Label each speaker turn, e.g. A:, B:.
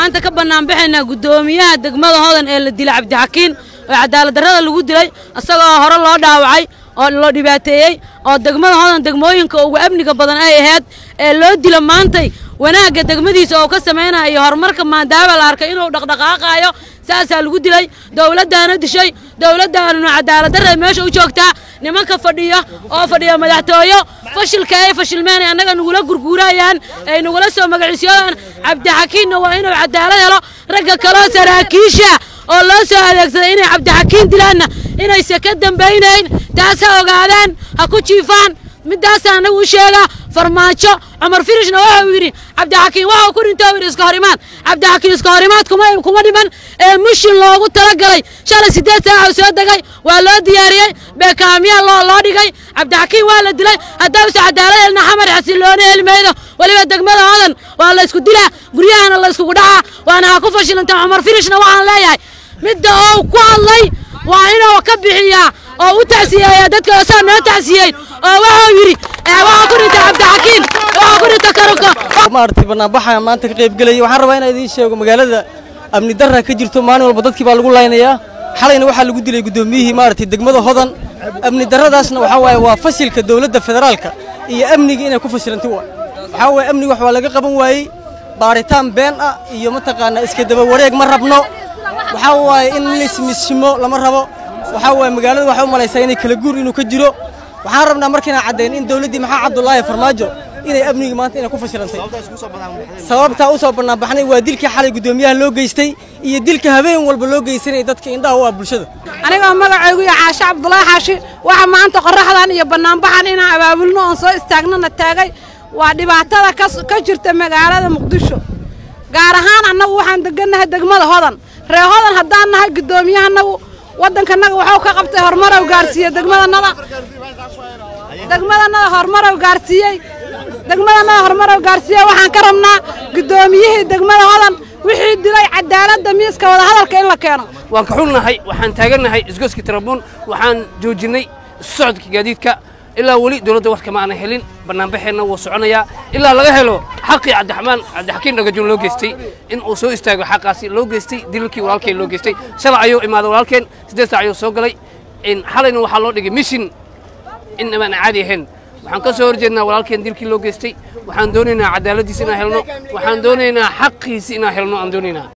A: maanta ka bannaanbaxaynaa guddoomiyaha degmada hodan ee la dilay cabdixakiin oo cadaaladdarrada lagu dilay isagoo hore loo dhaawacay oo loo dhibaateeyey oo degmada hodan degmooyinka ugu amniga badan ay ahayd ee loo dila maantay wanaagga degmadiisa oo ka samaynaya iyo horumarka maadaama la arkay inuu dhaqdhaqaaqaayo saasaa lagu dilay dowladdaana dishay dowladdaanuna cadaaladdarra meesha u joogtaa nimanka fadhiya oo fadhiya madaxtooyo fashilka ay fashilmeen ay annaga nagula gurguurayaan ay nagula soo magaciisyadaan cabdixakiinna waa inuu cadaalad helo ragga kaloo saraakiisha oo loo soo adeegsaday inay cabdixakiin dilaanna inayse ka dambaynayn taas ha ogaadaan ha ku jiifaan middaasa annagu u sheegaa farmaajo cumar firishna waxa uu yidhi cabdixakiin waxa uu ku dhintay yidhi iska horimaad cabdixakiin iska horimaad kuma kuma dhiman ee mushin loogu talagalay shalay siddeed saaca soo degay waa loo diyaariyey beekaamiyaa loo loo dhigay cabdixakiin waa la dilay haddawse cadaalad helna xamar xasiloona heli maydo weliba degmada hodan waa la isku dilaa guryahana la iskugu dhacaa waana ha ku fashilantaa cumar firishna waxaan leeyahay midda oo ku hadlay waa inuu ka bixiyaa oo u tacsiyeeya dadka saa noo tacsiyeyn oo waxuu yidhi waxaa ku dhinta cabdixakiin waxaa ku dhinta karuka
B: maaragtay bannaanbaxa maanta ka qaybgelaya waxaan rabaa inaan idiin sheego magaalada amni darra ka jirto maalin walba dadkii baa lagu laynayaa xalayna waxaa lagu dilay guddoomiyihii maaragtay degmada hodan amni darradaasna waxaa waaye waa fashilka dowladda federaalka iyo amniga inay ku fashilantay waa waxaa waaye amniga wax waa laga qaban waayey baaritaan been ah iyo mataqaanaa iska daba wareeg ma rabno waxaa waaye in laismishimo lama rabo waxaa waaye magaalada waxay u malaysaa inay kala guur inuu ka jiro waxaan rabnaa markaynaan caddayn in dowladdii maxaa cabdulaahi farmaajo inay amnigii maanta inay ku fashilantay sababtaa u soo bannaanbaxnay waa dilkii xalay guddoomiyaha loo geystay iyo dilka habeen walba loo geysanaya dadka indhaha u ah bulshada
C: anigoo magacaygu iyo caashe cabdulaahi xaashi waxa maanta qorraxdan iyo bannaanbaxan inaan abaabulno oon soo istaagnana taagay waa dhibaatada ka jirta magaalada muqdisho gaar ahaan annagu waxaan degannahay degmada hodan ree hodan haddaan nahay guddoomiyahannagu waddankanaga waxuu ka qabtay horumarow gaarsiiyey degmadanada degmadanada horumarow gaarsiiyey degmadanada horumarow gaarsiiyey waxaan ka rabnaa guddoomiyihii degmada hodan wixii dilay cadaaladda miiska wadahadalka in la keeno
D: waan ka xunnahay waxaan taagannahay isgoyska tarabuun waxaan joojinnay isu socodka gaadiidka ilaa weli dowladda wax kama aanan helin bannaanbaxeenna wuu soconayaa ilaa laga helo xaqii cabdiraxmaan cabdixakiin dhagajoon loo geystay in uu soo istaago xaqaasi loo geystay dilalkii walaalkeen loo geystay shalay ayuu imaaday walaalkeen siddeed saac ayuu soo galay xalayna waxaa loo dhigay mishin in amaan caadi ahayn waxaan ka soo horjeednaa walaalkeen dilkii loo geystay waxaan doonaynaa cadaaladdiisa inaan helno waxaan doonaynaa xaqiisi inaan helno aan doonaynaa